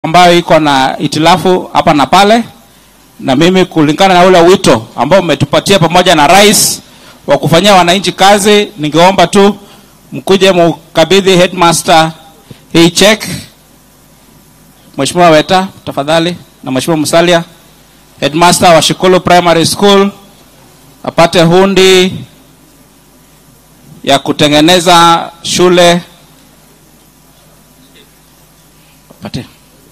ambayo iko na itilafu hapa na pale, na mimi kulingana na ule wito ambao umetupatia pamoja na rais wa kufanyia wananchi kazi, ningeomba tu mkuje mukabidhi headmaster hii check. Mheshimiwa Weta tafadhali, na Mheshimiwa Musalia, headmaster wa Shikulu Primary School apate hundi ya kutengeneza shule apate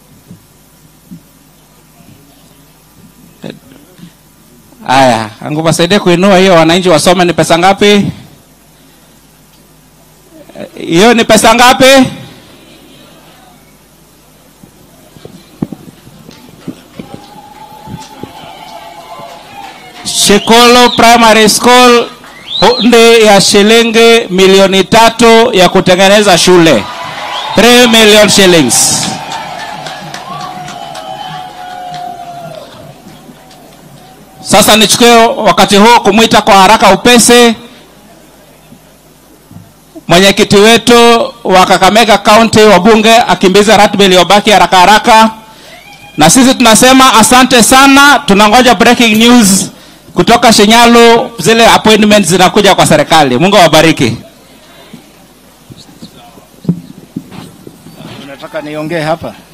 Aya, angu wasaidie kuinua hiyo, wananchi wasome. Ni pesa ngapi hiyo? Ni pesa ngapi? Shikolo Primary School, hundi ya shilingi milioni tatu ya kutengeneza shule, 3 million shillings. Sasa nichukue wakati huu kumwita kwa haraka upesi mwenyekiti wetu wa Kakamega County wabunge akimbiza ratiba iliyobaki haraka haraka, na sisi tunasema asante sana. Tunangoja breaking news kutoka Shinyalu, zile appointments zinakuja kwa serikali. Mungu awabariki. Unataka niongee hapa?